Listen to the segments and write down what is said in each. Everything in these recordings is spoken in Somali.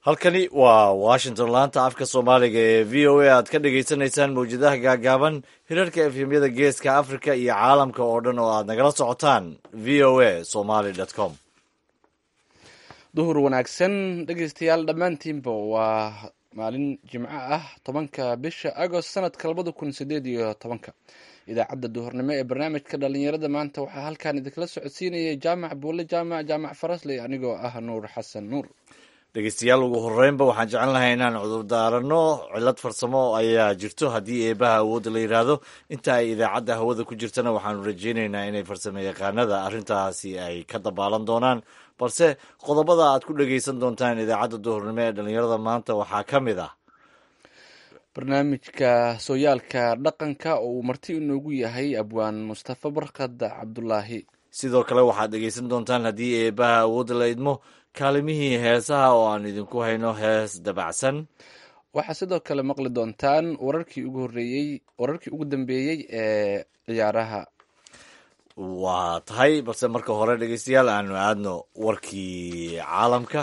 halkani waa washington laanta afka soomaaliga ee v o a aad ka dhagaysanaysaan mawjadaha gaagaaban hirarka efemyada geeska africa iyo caalamka oo dhan oo aad nagala socotaan v o a somaly com duhur wanaagsan dhegeystayaal dhammaantiinba waa maalin jimco ah tobanka bisha agost sanadka labada kun sideed iyo tobanka idaacadda duhurnimo ee barnaamijka dhalinyarada maanta waxaa halkan idinkala socodsiinayay jaamac buule jaamac jaamac farasley anigoo ah nuur xasan nuur dhegeystayaal ugu horeynba waxaan jecel lahay inaan cudurdaaranno cilad farsamo ayaa jirto haddii eebaha awoodda la yidhaahdo inta ay idaacadda hawada ku jirtana waxaanu rajeyneynaa inay farsamo yaqaanada arrintaasi ay ka dabaalan doonaan balse qodobada aad ku dhegeysan doontaan idaacadda duhurnimo ee dhalinyarada maanta waxaa ka mid ah barnaamijka sooyaalka dhaqanka oo uu marti inoogu yahay abwaan mustafa barkad cabdulaahi sidoo kale waxaad dhegeysan doontaan haddii eebaha awoodda la idmo kaalimihii heesaha oo aan idinku hayno hees dabacsan waxaa sidoo kale maqli doontaan wararkii ugu horeeyey wararkii ugu dambeeyey ee ciyaaraha waa tahay balse marka hore dhegeystayaal aanu aadno warkii caalamka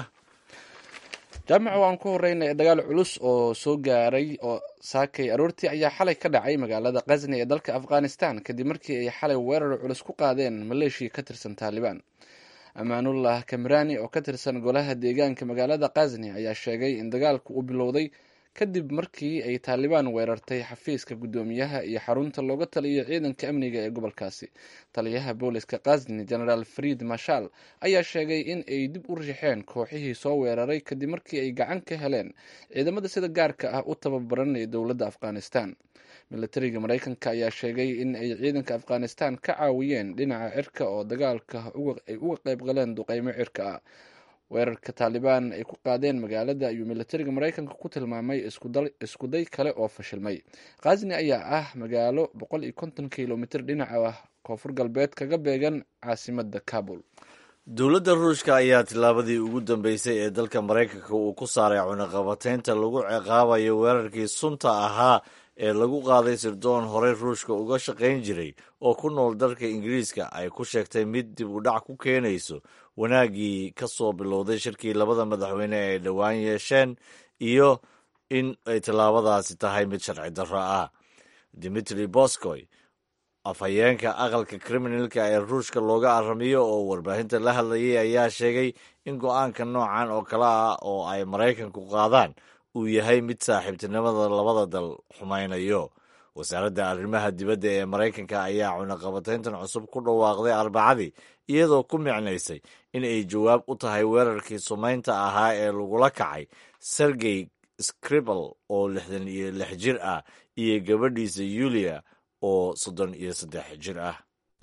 jaamaca waan ku horeynay dagaal culus oo soo gaaray oo saakay aroortii ayaa xalay ka dhacay magaalada khazni ee dalka afghanistan kadib markii ay xalay weerar culus ku qaadeen maleeshiya ka tirsan taalibaan amaanullah kamrani oo ka tirsan golaha deegaanka magaalada khazni ayaa sheegay in dagaalku uu bilowday kadib markii ay taalibaan weerartay xafiiska guddoomiyaha iyo xarunta looga taliyo ciidanka amniga ee gobolkaasi taliyaha booliska khazni genaraal fried mashal ayaa sheegay in ay dib u rixeen kooxihii soo weeraray kadib markii ay gacan ka heleen ciidamada sida gaarka ah u tababaran ee dowladda afghanistan milatariga mareykanka ayaa sheegay in ay ciidanka afghanistan ka caawiyeen dhinaca cirka oo dagaalka ay uga qayb galeen duqeymo cirka ah weerarka taalibaan ay ku qaadeen magaalada ayuu milatariga mareykanka ku tilmaamay iskuday kale oo fashilmay khazni ayaa ah magaalo boqol iyo konton kilomitr dhinaca koonfur galbeed kaga beegan caasimada kabul dowladda ruushka ayaa tillaabadii ugu dambeysay ee dalka maraykanka uu ku saaray cunaqabateynta lagu ciqaabayo weerarkii sunta ahaa ee lagu qaaday sirdoon horey ruushka uga shaqayn jiray oo ku nool dalka ingiriiska ay ku sheegtay mid dib u dhac ku keenayso wanaaggii ka soo bilowday shirkii labada madaxweyne ay dhowaan yeesheen iyo in ay tallaabadaasi tahay mid sharci darro ah dimitri boskoy afhayeenka aqalka kriminalka ee ruushka looga aramiyo oo warbaahinta la hadlayay ayaa sheegay in go-aanka noocan oo kale ah oo ay maraykanku qaadaan uu yahay mid saaxiibtinimada labada dal xumaynayo wasaaradda arrimaha dibadda ee maraykanka ayaa cunaqabateyntan cusub ku dhawaaqday arbacadii iyadoo ku micnaysay in ay jawaab u tahay weerarkii sumaynta ahaa ee lagula kacay sergey scribal oo lixdan iyo lix jir ah iyo gabadhiisa yulia oo soddon iyo saddex jir ah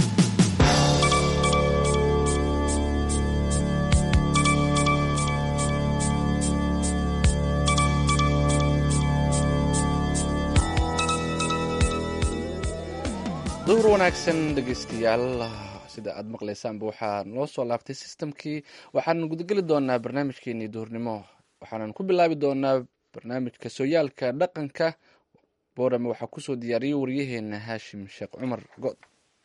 duhur wanaagsan dhegeystayaal sida aada maqlaysaanba waxaa noo soo laabtay sistamkii waxaan gudageli doonaa barnaamijkeenii duhurnimo waxaanan ku bilaabi doonaa barnaamijka sooyaalka dhaqanka boorame waxaa kusoo diyaariyay waryaheena haashim sheekh cumar good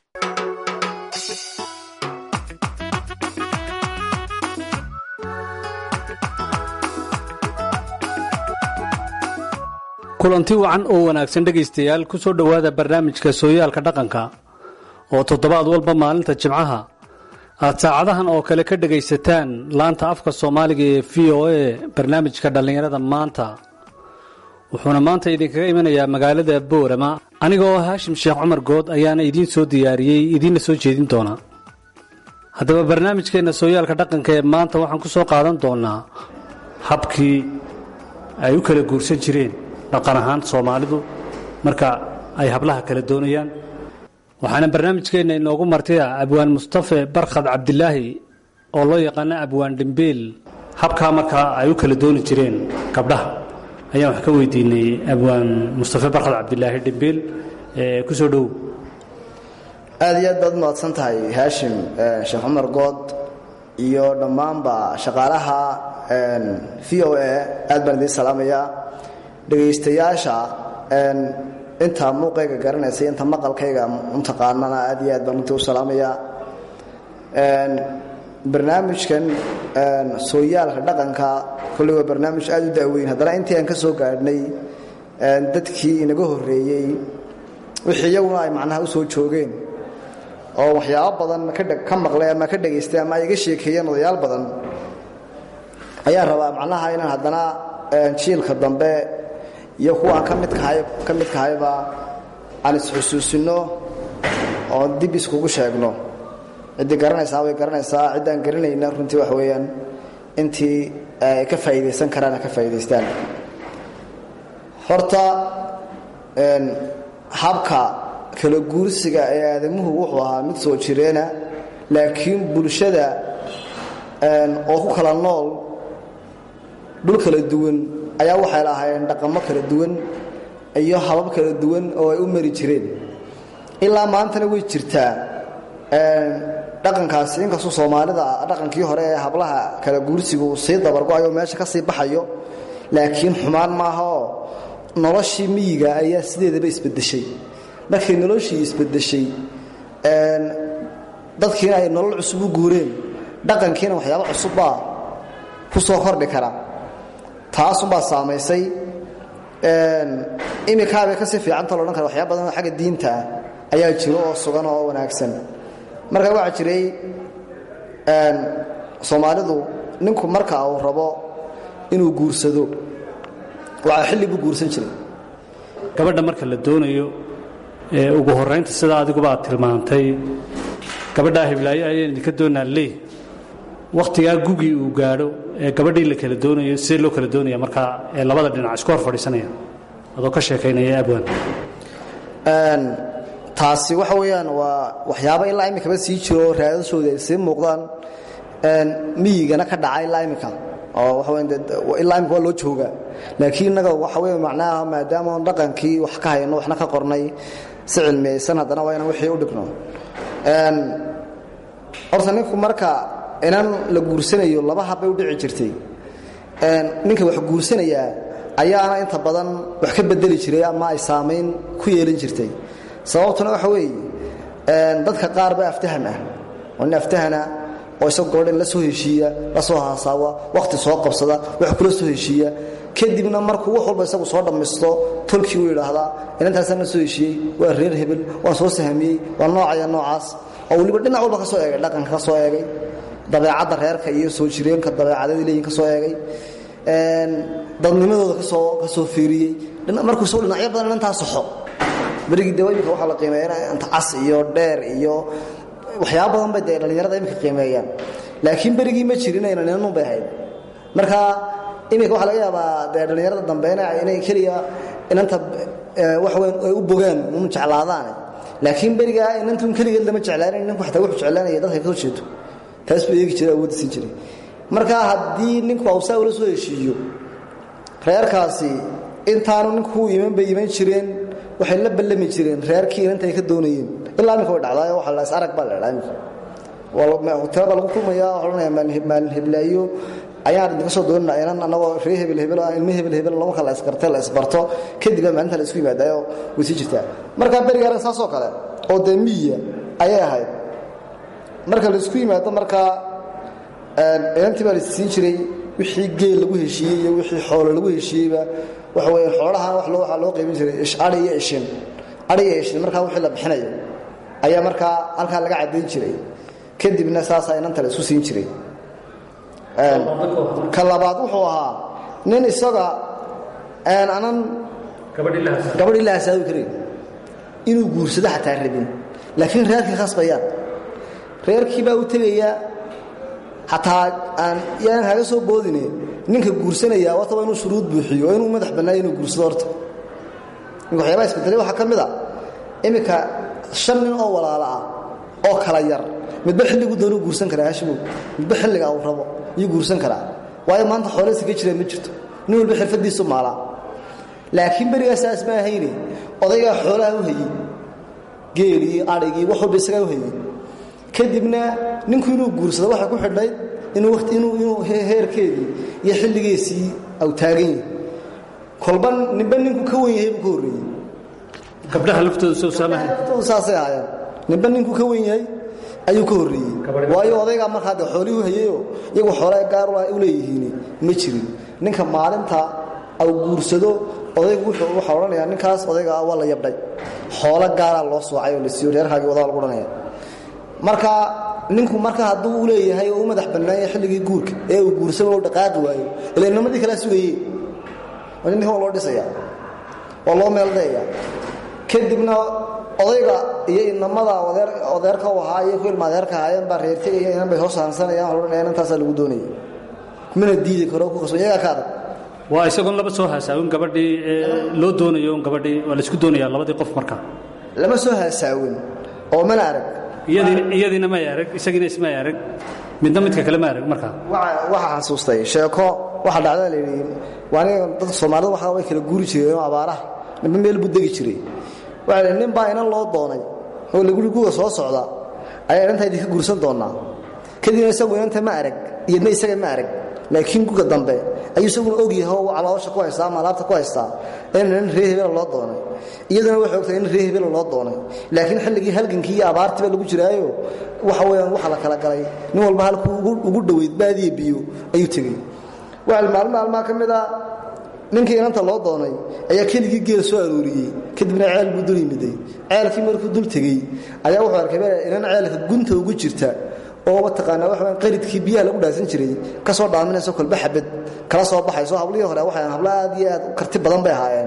kulanti wacan oo wanaagsan dhegaystayaal ku soo dhowaada barnaamijka sooyaalka dhaqanka oo toddobaad walba maalinta jimcaha aad saacadahan oo kale ka dhegaysataan laanta afka soomaaliga ee v o a barnaamijka dhallinyarada maanta wuxuuna maanta idinkaga imanayaa magaalada boorama aniga oo haashim sheekh cumar good ayaana idiin soo diyaariyey idiinna soo jeedin doona haddaba barnaamijkeenna sooyaalka dhaqanka ee maanta waxaan ku soo qaadan doonaa habkii ay u kala guursan jireen dhaqan ahaan soomaalidu marka ay hablaha kala doonayaan waxaana barnaamijkeenna inoogu martaya abwaan mustafe barkhad cabdilaahi oo loo yaqaano abwaan dhimbiil habkaa markaa ay u kala dooni jireen gabdhaha ayaan wax ka weydiinay abwaan mustafe barkhad cabdilaahi dhimbiil ku soo dhow aad iyo aad baad umahadsan tahay haashim sheekh cumar good iyo dhammaanba shaqaalaha v o a aad baan idiin salaamayaa dhegaystayaasha inta muuqayga garanaysa inta maqalkayga untaqaanana aad iyo aad baan runtii u salaamayaa barnaamijkan sooyaalka dhaqanka kolley waa barnaamij aad u daaweyn haddana intii aan ka soo gaadhnay dadkii inaga horreeyey wixii iyaguna ay macnaha u soo joogeen oo waxyaabo badan ka maqlay ama ka dhegaystay ama ay iga sheekeeyeen odayaal badan ayaa rabaa macnaha inaan haddana jiilka dambe iyo kuwaan ka midkahay ka midkahayba aan isxusuusinno oo dib iskugu sheegno ciddii garanaysaa way garanaysaa ciddaan garanayna runtii wax weeyaan intii ay ka faa'iidaysan karaan ka faa'iidaystaan horta habka kala guursiga ee aadamuhu wuxuu ahaa mid soo jireena laakiin bulshada oo ku kala nool dhul kala duwan ayaa waxay lahaayeen dhaqamo kala duwan iyo habab kala duwan oo ay u mari jireen ilaa maantana way jirtaa dhaqankaasi inkastuu soomaalida dhaqankii hore ee hablaha kala guursigu uu sii dabargo-ayo meesha ka sii baxayo laakiin xumaan maaha oo noloshii miyiga ayaa sideedaba isbedeshay markay noloshii isbedeshay dadkiina ay nolol cusub u guureen dhaqankiina waxyaaba cusubbaa ku soo kordhi kara taasunbaa saamaysay imikaabay kasii fiicanta loodhan kara waxyaaba badan oo xagga diinta ah ayaa jiro oo sugan oo wanaagsan marka waxaa jiray soomaalidu ninku marka uu rabo inuu guursado waxaa xilli buu guursan jiray gabadha marka la doonayo ee ugu horaynta sida adiguba aad tilmaantay gabadhaa hiblaayo ayaan idinka doonaa leey wakhtigaa gugii uu gaadho ee gabadhii la kala doonayo sidee loo kala doonaya markaa ee labada dhinac isku hor fadhiisanaya adoo ka sheekaynaya abwaan taasi waxa weeyaan waa waxyaaba ilaa imikaba sii jiro raadashooda ay sii muuqdaan miyigana ka dhaca ilaa imika oo wailaa imika waa loo joogaa laakiin innaga waxa wey macnaha maadaama on dhaqankii wax ka hayno waxna ka qornay si cilmiyaysan haddana waa inaan wixii u dhigno horta ninku marka inan la guursanayo laba habbay u dhici jirtay ninka wax guursanayaa ayaana inta badan wax ka bedeli jiray ama ay saamayn ku yeelin jirtay sababtuna waxa weeye dadka qaar baa aftaham ah oo nin aftahana oo isagu gabadhan la soo heshiiya la soo haasaawa wakhti soo qabsada wax kula soo heshiiya kadibna markuu wax walba isagu soo dhammaysto tolkii uu yidhaahdaa inantaasaan la soo heshiiyey waa reer hebel waan soo sahamiyey waa noocaya noocaas oo weliba dhinac walba ka soo eegay dhaqanka ka soo eegay dabeecadda reerka iyo soo jireenka dabeecadadii leeyihin ka soo eegay dadnimadooda kasoo ka soo fiiriyey markuu soo dhinacyo badan inantaa saxo berigii de imika waxaa la qiimeeya inta cas iyo dheer iyo waxyaaba badan bay dee dhallinyarada imika qiimeeyaan laakiin berigii ma jirin inaninun bay ahayd marka imika waxaa laga yaabaa dee dhallinyarada dambeena inay keliya inanta wax weyn ay u bogaan un jeclaadaane laakiin berigaa inantun keligeed lama jeclaanan ninku xataa wuxuu jeclaanaya dadka ka soo jeedo taas buu eegi jiray awoodda siin jiray marka haddii ninku awsaa ula soo heshiiyo reerkaasi intaanu ninku iman bay iman jireen waxay la ballami jireen reerkii inanta ay ka doonayeen ilaa imika way dhacdaayo waxa la is arag baa la dhaa imika hoteelbaa lagu kulmaya waxa odhanaya maalin heblaayo ayaan idinka soo doonana inan annagoo ree hebel hebel ilmo hebel hebel lama kala isgartay la isbarto kadib baa maalinta la isku yimaadayo way sii jirtaa marka berigaana saasoo kale oo dee miyiya ayay ahayd marka la isku yimaado markaa inantii baa la siin jiray wixii geel lagu heshiiyey iyo wixii xoolo lagu heshiiyeyba waxa weeye xoolaha wax loo waxaa loo qaybin jiray adhi iyo ishin adhi iyo ishin markaa wixii la bixinayo ayaa markaa halkaa laga caddayn jiray kadibna saasaa inanta la isku siin jiray ka labaad wuxuu ahaa nin isaga anan gabadhii la hasaawi karayn inuu guursado xataa rabin laakiin reerkii khasbayaan reerkii baa u tegayaa xataa aan yaan haga soo boodine ninka guursanaya wataba inuu shuruud buuxiyo oo inuu madax bannaayo inuu guursado horta ninka waxyaabaa isbedelay waxaa ka mid a iminka shan nin oo walaalo ah oo kala yar midba xilligu doonuu guursan karaa hashimow midba xilliga uu rabo yuu guursan karaa waayo maanta xooleysa ka jireen ma jirto nin walba xirfadiisu maalaa laakiin berigaas ma ahayne odaygaa xoolaha u hayey geelii adhigii wax walba isagaa u hayey kadibna ninku inuu guursado waxay ku xidhnayd inuu wati inuu inuu heerkeedii iyo xilligiisii au taagan yahay kolba ninba ninku ka wen yahay buu ka horreeyey gabdhaha laftooda soo saamahay laftoodu saasay ahaayeen ninba ninku ka wen yahay ayuu ka horreeyey waayo odaygaa markaa dee xoolihii u hayayoo iyagu xoolaa gaar u leeyihiin ma jirin ninka maalinta au guursado odaygu wuxuu waxaa odhanayaa ninkaas odayga ah waa la yabdhay xoolo gaaraa loo soocay oo la siiyo reerkaagii wadaa lagu odhanaya marka ninku marka hadduu u leeyahay oo u madax bannaanya xilligii guurka ee uu guursaba u dhaqaaqi waayo ila inamadii kalaa sugaye ninkan waa loo dhisaya waa loo meeldayaya kadibna odayga iyo inamada odeerka u ahaa iyo ku ilma adeerka ahaayeen baa reertegaya inan bay soo saansanayaan waa odhanaya intaasaa lagu doonaya mana diidi karo ku qasban iyagaa ka adag waa isagoon laba soo haasaawin gabadhii loo doonayo un gabadhii waa laisku doonayaa labadii qof markaa lama soo haasaawin oo mana arag iyadiina may arag isagiina ismay arag midna midka kale ma arag markaa waxaa xasuustay sheeko waxaa dhacda layidhi waaniga dadka soomaalida waxa way kala guuri jireen oo abaaraha ninba meel buu degi jiray waxaa layidhi nin baa inan loo doonay oo laguri guga soo socda ayaa inantaa idinka guursan doonaa kadibna isagu inanta ma arag iyadna isaga ma arag laakiin guga dambe ayuu isaguna ogyahay oo caloosha ku haystaa ama alaabta ku haystaa in nin ree hebela loo doonay iyaduna waxay ogtahay in ree hebela loo doonay laakiin xilligii halgankii iyo abaartiiba lagu jiraayo waxa weeyaan waxa la kala galay nin walba halkuu ugu dhoweyd baadiya biyo ayuu tegey waxaa maalmo maalmaha ka mid a ninkii inanta loo doonay ayaa keligii geel soo arooriyey kadibna ceel buu dul yimiday ceelkii markuu dul tegey ayaa wuxuu arkay inan ceelka gunta ugu jirta oo mataqaanaa waxa weyn qaridkii biyaha lagu dhaasan jiray ka soo dhaaminayso kolba xabad kala soo baxayso hablihii hore waxay hablo aad iyo aad u karti badan bay ahaayeen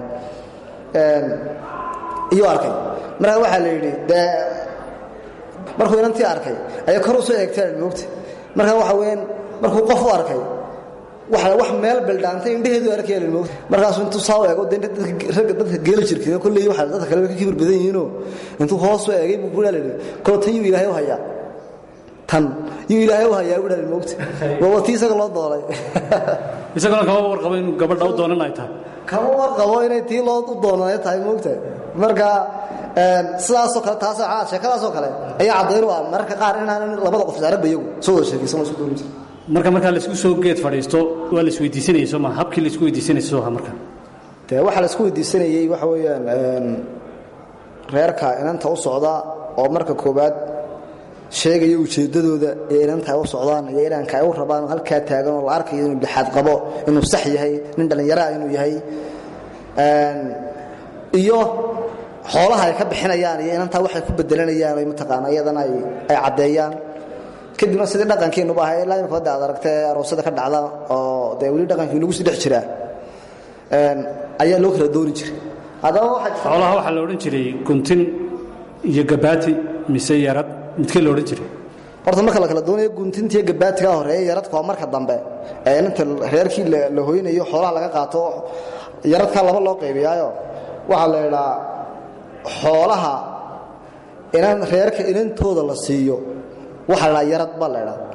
iyuu arkay markaa waxaa la yidhi dee markuu inantii arkay ayaa kor u soo eegteen moogta markaa waxa weeyaan markuu qof u arkay waxa wax meel bildhaantay indhaheedu arkaya la moogta markaasuu intuu saa u eego dee ragga dadka geela jirkay kolley waxa dadka kale ka kibir badan yihiinoo intuu hoos u eegay buu kuhaa la yidhi koo tan yuu ilaahay u hayaa tan yuu ilaahay u hayaa u dhaali moogta waa tii isaga loo doonay isaguna kama warqabo inuu gabadha u doonan ay tahay kama warqabo inay tii loo u doonanay tahay moogta marka sidaasoo kale taas sheekadaasoo kale ayaa caddayn u ah mararka qaar inaanan labada qof isaragba iyagu soo wada sheekaysan isku doonin jira marka markaa laisku soo geed fadhiisto waa la isweydiisanayay soo maa habkii la isku weydiisanayay soo ha marka dee waxaa la isku weydiisanayey waxa weeyaan reerka inanta u socda oo marka koowaad sheegaya ujeeddadooda ee inanta ay u socdaan iyo inanka ay u rabaan oo halkaa taagan oo la arkayo inuu dhexaad qabo inuu sax yahay nin dhallinyaraa inuu yahay iyo xoolaha ay ka bixinayaan iyo inantaa waxay ku bedelanayaan ay mataqaana iyadana ay caddeeyaan kadibna sidii dhaqankeenuba ahay ilaa imika hadda aad aragtee aroosada ka dhacda oo dee weli dhaqankii nagu sii dhex jiraa ayaa loo kala dooni jiray haddaba waxaa xoolaha waxaa la odhan jiray guntin iyo gabaati mise yarad midkee la odhan jiray horta marka la kala doonayo guntintiiyo gabaatigaa horeeya yaradka waa marka dambe ee inta reerkii la hoynayo xoolaha laga qaato yaradkaa laba loo qaybiyaayo waxaa la idhaa xoolaha inan reerka inantooda la siiyo waxaa la dhaa yarad baa la idhaa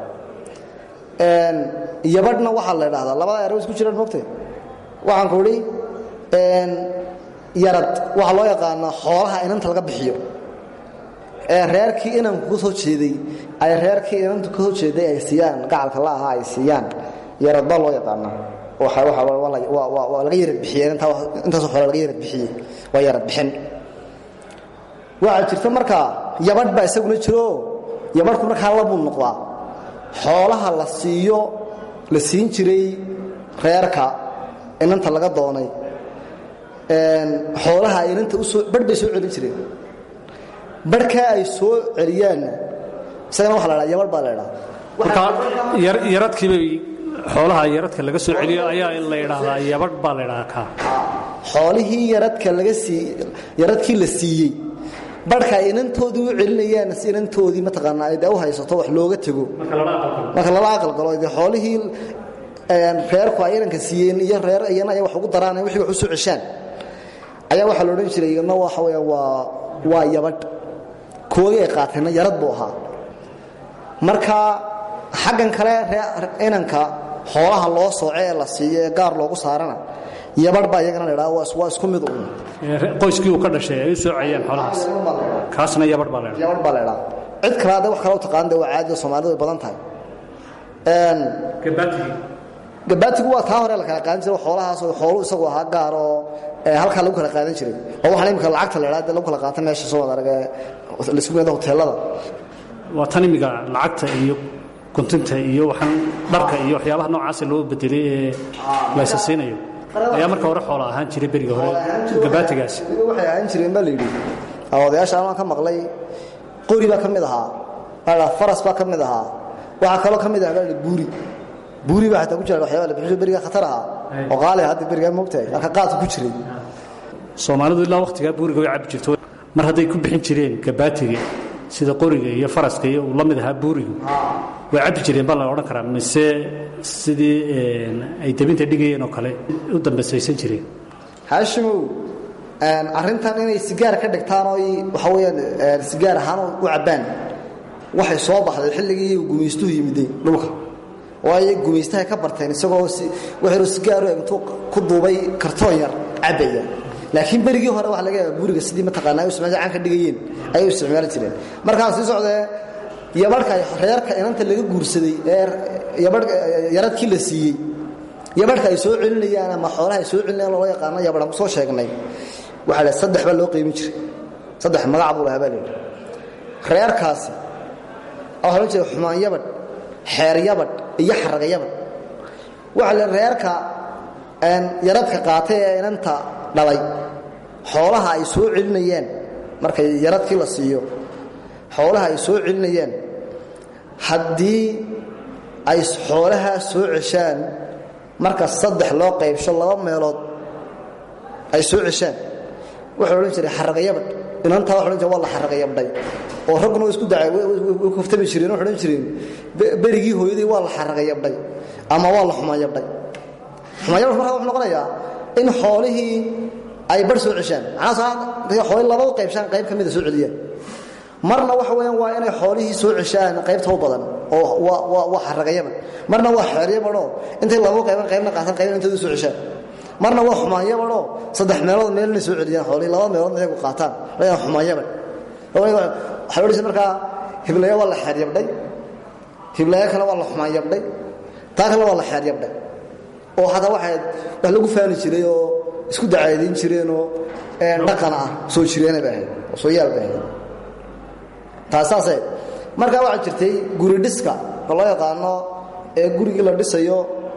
yabadhna waxaa la idhahdaa labada ero isku jiraan mogtay waxaan ku idhi yarad waxaa loo yaqaanaa xoolaha inanta laga bixiyo ee reerkii inanku ka soo jeeday ay reerkii inantu ka soo jeeday ay siiyaan gacalka la ahaa ay siiyaan yarad baa loo yaqaanaa waa laga yarad bixiyey intaasoo xoola laga yarad bixiyey waa yarad bixin waxaa jirta markaa yabadh baa isaguna jiro yabadhku markaa labuu noqdaa xoolaha la siiyo la siin jiray reerka inanta laga doonay xoolaha ay inanta usoo barh bay soo celin jireen barhkaa ay soo celiyaanna isagana waxa la dhaa yabadh baa la idhaa marka yaradkiibay xoolaha yaradka laga soo celiyo ayaa la idhaahdaa yabadh baa la idhahaa kaa xoolihii yaradka laga sii yaradkii la siiyey barhka ay inantoodii u celinayaan si inantoodii mataqaanaa ay dee u haysato wax looga tego marka lala aqalgalo dee xoolihii reerku ay inanka siiyeen iyo reer iyana ay wax ugu daraan wixii wax u soo ceshaan ayaa waxaa la odhan jiray iyadna waxa weeyaan waa waa yabadh koodii ay qaateenna yarad buu ahaa marka xaggan kale inanka xoolaha loo sooce ee la siiyo ee gaar loogu saarana yabadh baa iyagana la idhaha waa isku mid uun qoyskii uu ka dhashay ay u soocayeen xoolahaas kaasna yabadh baa la idhaha yabadh baa la idhaha cid kale hadda wax kale u taqaan dee waa caadi oo soomaalidu way badan tahay gabaatigii gabaatigu waa taa hore la kala qaadan jiray xoolahaas oo xoolu isagu ahaa gaar oo halkaa lagu kala qaadan jiray oo waxaan imika lacagta la idhaha dee lagu kala qaata meesha soo wada arag laisku meeda hoteelada waa tan imiga lacagta iyo guntinta iyo waxaan dharka iyo waxyaabaha noocaasa loo bedelay ee laysa siinayo ayaa marka hore xoola ahaan jiray beriga hore gabaatigaasi waxay ahaan jireen baa layidhi odayaasha anaan ka maqlay qori baa ka mid ahaa baa faras baa ka mid ahaa waxaa kaloo ka mid aha baa buuri buuri baa xataa ku jira waxyaaba la bixiyo beriga khatar ahaa oo qaali hadda berigaa moogtahay halka qaadku ku jiray soomaalidu ilaa wakhtigaa buuriga way cabbi jirto mar hadday ku bixin jireen gabaatiga sida qoriga iyo faraska iyo uu la mid ahaa buurigu way cabbi jireen baa la odhan karaa mise sidii ay debinta dhigayeen oo kale u dambaysaysan jireen haashimow arrintan inay sigaar ka dhigtaan oo waxa weeyaan sigaar ahaan u cabbaan waxay soo baxday xilligii gumaystuhu yimiday dhulka waayo gumaystahay ka barteen isagoo waxaynu sigaaru intuu ku duubay kartoon yar cabbaya laakiin berigii hore waxa laga yaaba buuriga sidii mataqaanaa ay isticmaal caan ka dhigayeen ayay u isticmaali jireen markaan sii socdee yabadhka reerka inanta laga guursaday ee yabadh yaradkii la siiyey yabadhka ay soo celinayaan ama xoolaha ay soo celinayaan loo yaqaano yabadh aan ku soo sheegnay waxaa la saddex baa loo qiimin jiray saddex magac buu lahaa baa la yidhi reerkaasi waxaa loo jeeda xumaan yabadh xeer yabadh iyo xaraga yabadh waxaa la reerka yaradka qaatay ee inanta dhalay xoolaha ay soo celinayeen markay yaradkii la siiyo xoolaha ay soo celinayeen haddii ay xoolahaa soo ceshaan marka saddex loo qaybsho laba meelood ay soo ceshaan wuxuu odhan jiray xaragayabadh inantaa wa odhan jire waa la xaragayabdhay oo ragguna isku dacay way kaftami jireen waxay odhan jireen berigii hooyadii waa la xaragayabdhay ama waa la xumayabdhay xumayabdh markaa wuxuu noqonayaa in xoolihii ay bar soo ceshaan macnaa xoolihii laba u qaybshaan qayb ka mida soo celiyaan marna waxa weeyaan waa inay xoolihii soo ceshaan qaybta u badan oo waa xaragayabadh marna waa xeeryabadhoo intay laba qayban qaybna qaataan qaybna intooda soo ceshaan marna waa xumaanyabadhoo saddex meelood meel inay soo celiyaan xoolihii laba meeloodna iyagu qaataan layaa xumaanyabadh waxay odhanaysa markaa hiblaya waa la xeeryabdhay hiblaya kale waa la xumaanyabdhay taa kale waa la xeeryabdhay oo hataa waxay wax lagu faani jiray oo isku dacaadayn jireenoo dhaqan ah soo jireena bay ahayd oo soo yaal bay ahayd taasaasay markaa waxaa jirtay guri dhiska oo loo yaqaano ee gurigii la dhisayo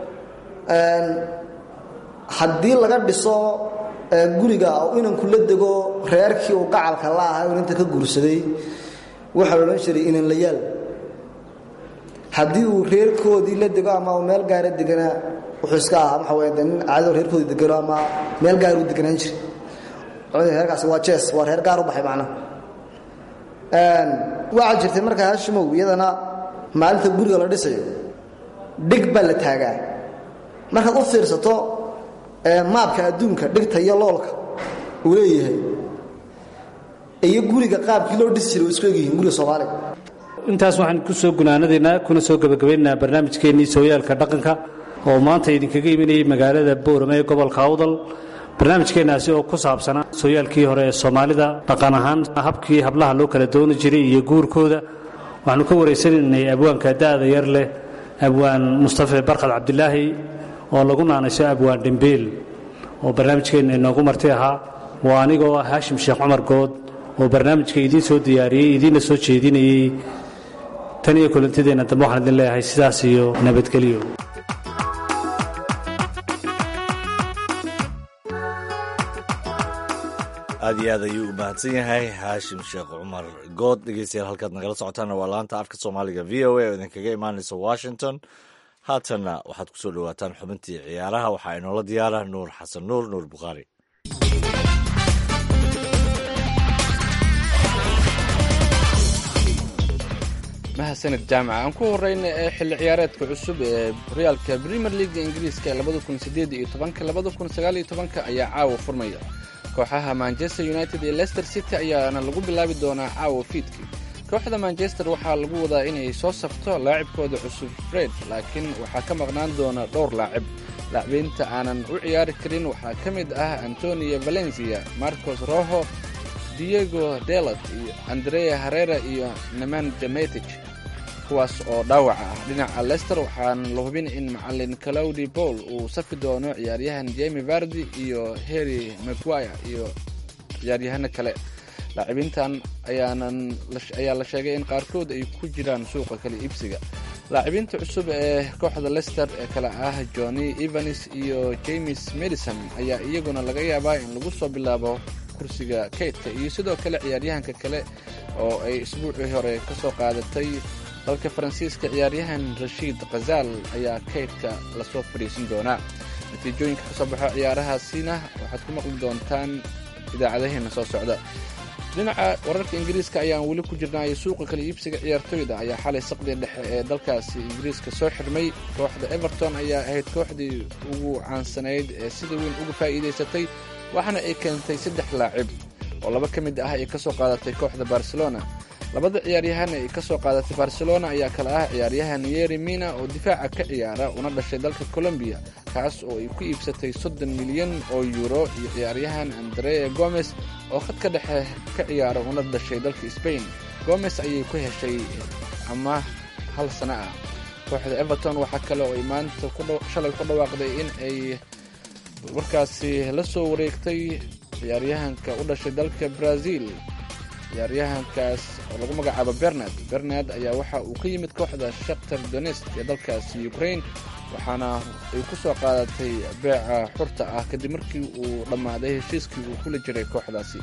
haddii laga dhiso guriga oo inanku la dego reerkii uu qacalka la ahaa inanta ka guursaday waxaa la odhan jiray inanlayaal haddii uu reerkoodii la dego ama uu meel gaara deganaa wuxuu iska ahaa waxa weya nin caadado reerkoodii degano ama meel gaar uu deganaan jiray reerkaasi waa jees waa reer gaar u baxay macnaha waxaa jirtay markaa hashimow iyadana maalinta guriga la dhisayo dhig baa la taagaa markaad u fiirsato maabka adduunka dhigta iyo loolka uu leeyahay iyo guriga qaabkii loo dhisi jiray way isku egyihiin guriga soomaaliga intaas waxaan ku soo gunaanadaynaa kuna soo gebagabaynaynaa barnaamijkeennii sooyaalka dhaqanka oo maanta idinkaga imanayay magaalada boorame ee gobolka awdal barnaamijkeennaasi oo ku saabsanaa sooyaalkii hore ee soomaalida dhaqan ahaan habkii hablaha loo kala dooni jiray iyo guurkooda waxaanu ka waraysanaynay abwaanka da'da yar leh abwaan mustafe barkad cabdilaahi oo lagu naanayso abwaan dhimbiil oo barnaamijkeenna inoogu marti ahaa waa anigoo ah haashim sheekh cumar good oo barnaamijka idiin soo diyaariyey idiinna soo jeedinayey tan iyo kulantideenna dambe waxaan idin leeyahay sidaas iyo nabadgelyo aad iyo aad ayuu u mahadsan yahay haashim sheekh cumar good dhegeystayaal halkaad nagala socotaana waa laanta afka soomaaliga v o a oo idinkaga imaanaysa washington haatanna waxaad ku soo dhowaataan xubintii ciyaaraha waxaa inoola diyaara nuur xasan nuur nuur bukhaari mahadsanid jaamaca aan ku horeyna ee xilli ciyaareedka cusub ee horyaalka premier leaga ingiriiska labada kun sideed iyo tobanka labada kun sagaal iyo tobanka ayaa caawa furmaya kooxaha manchester united iyo leicester city ayaana lagu bilaabi doonaa caawa fiidkii kooxda manchester waxaa lagu wadaa inay soo safto laacibkooda cusub fred laakiin waxaa ka maqnaan doona dhowr laacib laacbiinta aanan u ciyaari karin waxaa ka mid ah antonio valencia marcos roho diego delat iyo andrea herrera iyo neman demetic kuwaas oo dhaawaca ah dhinaca lester waxaan la hubin in macalin claudi paul uu safi doono ciyaaryahan jemi vardi iyo harry maguire iyo ciyaaryahano kale laacibiintan ayaanan ayaa la sheegay in qaarkood ay ku jiraan suuqa kala iibsiga laacibiinta cusub ee kooxda lester ee kale ah johnny evans iyo james madison ayaa iyaguna laga yaabaa in lagu soo bilaabo kursiga kaydka iyo sidoo kale ciyaaryahanka kale oo ay isbuucii hore ka soo qaadatay dalka faransiiska ciyaaryahan rashiid khazaal ayaa kaydka lasoo fadhiisin doonaa natiijooyinka ka soo baxo ciyaarahaasina waxaad ku maqli doontaan idaacadaheena soo socda dhinaca wararka ingiriiska ayaan weli ku jirnaayo suuqa kala iibsiga ciyaartoyda ayaa xalay saqdii dhexe ee dalkaasi ingiriiska soo xirmay kooxda everton ayaa ahayd kooxdii ugu caansanayd ee sida weyn uga faa'iidaysatay waxaana ay keentay saddex laacib oo laba ka mid ah ay ka soo qaadatay kooxda barcelona labada ciyaaryahan ay ka soo qaadatay barcelona ayaa kale ah ciyaaryahan yeri mina oo difaaca ka ciyaara una dhashay dalka colombiya kaas oo ay ku iibsatay soddon milyan oo yuuro iyo ciyaaryahan andrea gomes oo khadka dhexe ka ciyaara una dhashay dalka sbain gomes ayay ku heshay ama hal sano ah kooxda everton waxaa kale oo ay maanta shalay ku dhawaaqday in ay markaasi la soo wareegtay ciyaaryahanka u dhashay dalka brazil ciyaaryahankaas oo lagu magacaabo bernard bernard ayaa waxa uu ka yimid kooxda shaktar donest ee dalkaasi ukraine waxaana ay ku soo qaadatay beeca xurta ah kadib markii uu dhammaaday heshiiskii uu kula jiray kooxdaasi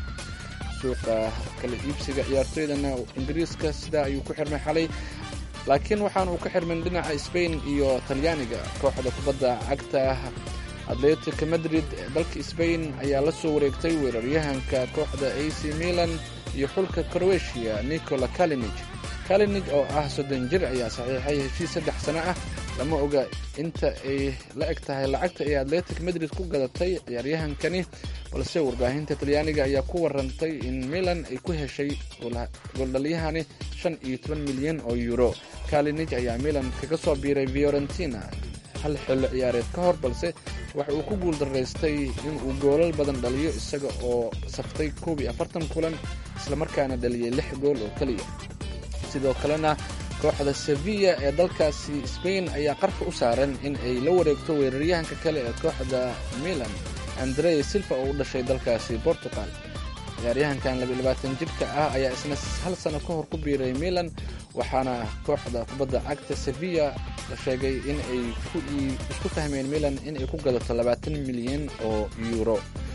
suuqa kala iibsiga ciyaartoydana ingiriiska sidaa ayuu ku xirmay xalay laakiin waxaana uu ka xirmin dhinaca sbain iyo talyaaniga kooxda kubadda cagta atletica madrid ee dalka sbain ayaa la soo wareegtay weeraryahanka kooxda a c milan iyo xulka crowetiya nicola kalinij kalinij oo ah soddon jir ayaa saxiixay heshiis saddex sano ah lama oga inta ay la eg tahay lacagta ay atletic madrid ku gadatay ciyaaryahankani balse warbaahinta talyaaniga ayaa ku warantay in milan ay ku heshay gooldhalyahani shan iyo toban milyan oo euro kalinij ayaa milan kaga soo biiray fiorentina hal xillo ciyaareed ka hor balse waxa uu ku guuldaraystay inuu goolal badan dhaliyo isaga oo saftay koob iyo afartan kulan islamarkaana dhaliyay lix gool oo keliya sidoo kalena kooxda sevilla ee dalkaasi sbain ayaa qarka u saaran in ay la wareegto weeraryahanka kale ee kooxda milan andrea silva oo u dhashay dalkaasi portugal ciyaaryahankan labayabaatan jirka ah ayaa isna hal sano ka hor ku biiray milan waxaana kooxda kubadda cagta sevilla la sheegay in ay isku fahmeen milan in ay ku gadato labaatan milyan oo yuuro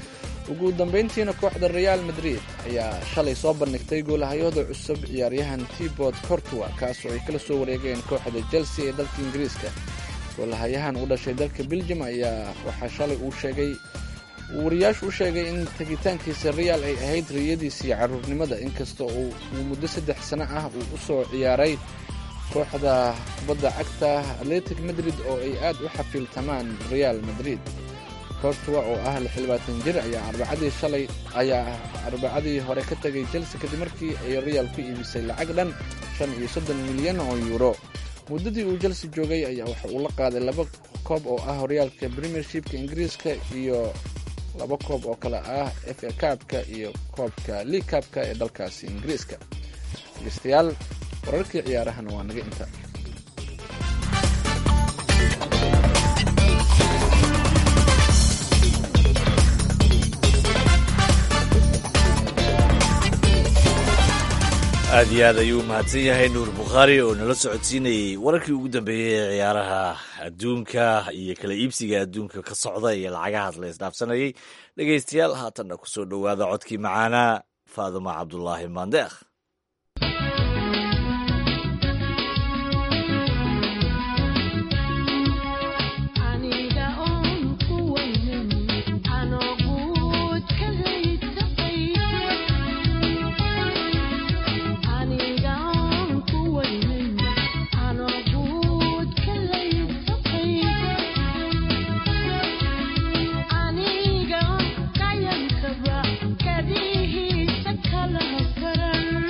ugu dambayntiina kooxda real madrid ayaa shalay soo bandhigtay goolahayooda cusub ciyaaryahan tibot cortua kaasoo ay kala soo wareegeen kooxda chelsea ee dalka ingiriiska goolahayahan u dhashay dalka belgium ayaa waxaa shalay uu sheegay uu wariyaashu u sheegay in tegitaankiisa real ay ahayd riyadiisii caruurnimada inkasta oo uu muddo saddex sano ah uu u soo ciyaaray kooxda kubadda cagta atletic madrid oo ay aad u xafiiltamaan real madrid cortua oo ah lixlabaatan jir ayaa arbacadii shalay ayaa arbacadii hore ka tegay chelsea kadib markii ay real ku iibisay lacag dhan shan iyo soddon milyan oo yuuro muddadii uu chelsea joogay ayaa waxa uu la qaaday laba koob oo ah horyaalka premiershipka ingiriiska iyo laba koob oo kale ah f a kaabka iyo koobka league kaabka ee dalkaasi ingiriiska dhegeystayaal wararkii ciyaarahana waa naga inta aad iyo aad ayuu mahadsan yahay nuur bukhaari oo nala socodsiinayey wararkii ugu dambeeyey ee ciyaaraha adduunka iyo kala iibsiga adduunka ka socda iyo lacagahaas la isdhaafsanayay dhegaystayaal haatanna ku soo dhowaada codkii macaanaa faaduma cabdulaahi maandeekh aniga kayankaga kadihiisa kala hasaran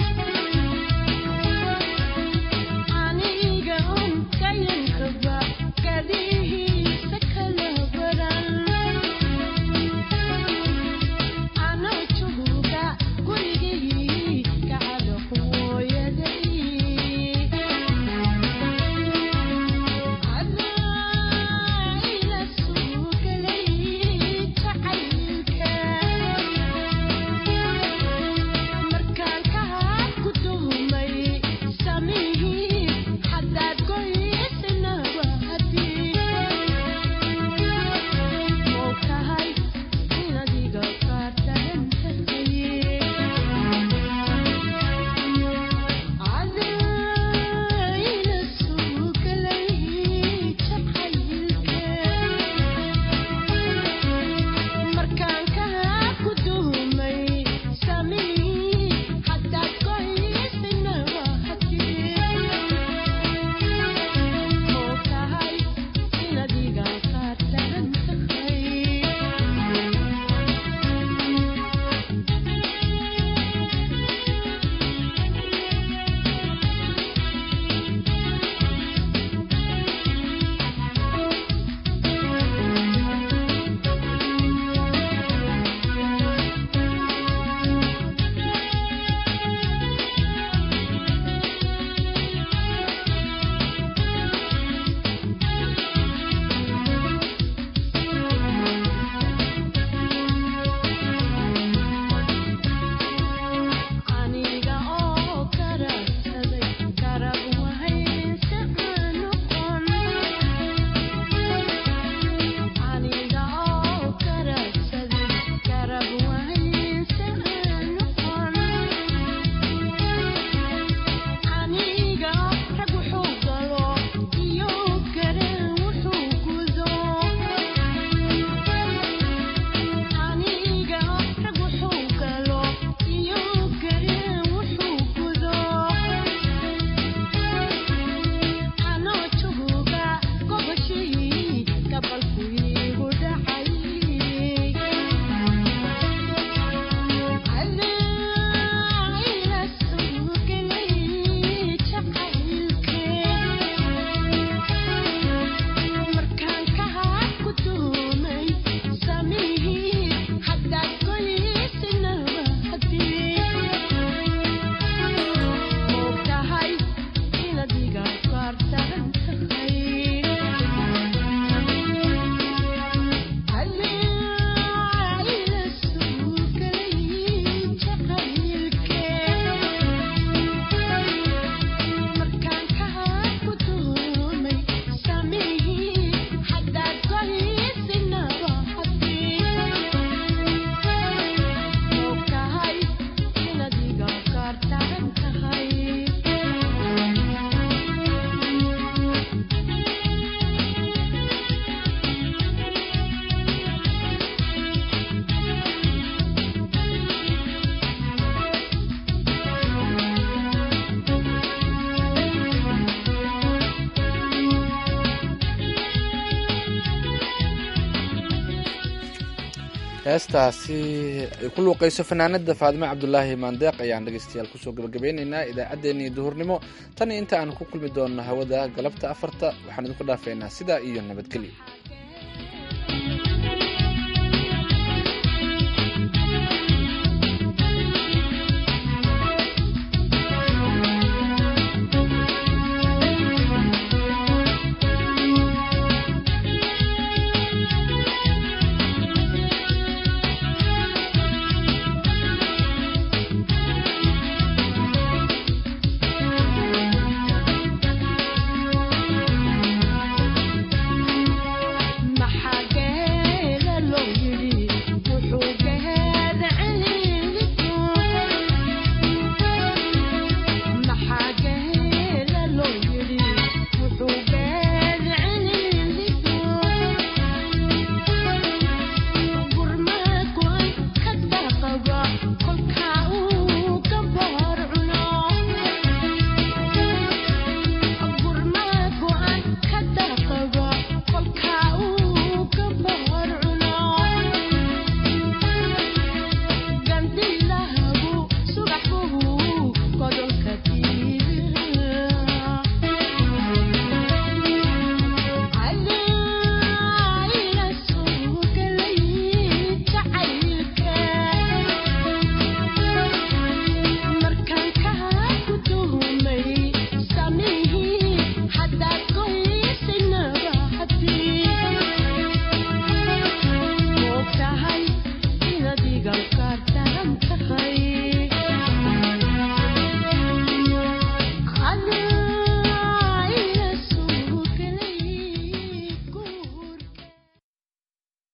heestaasi ay ku luuqayso fanaanada faadime cabdulaahi maandeeq ayaan dhegeystayaal kusoo gabagabeyneynaa idaacaddeenii duhurnimo tan iyo inta aan ku kulmi doonno hawada galabta afarta waxaan idinku dhaafeynaa sidaa iyo nabadgelyo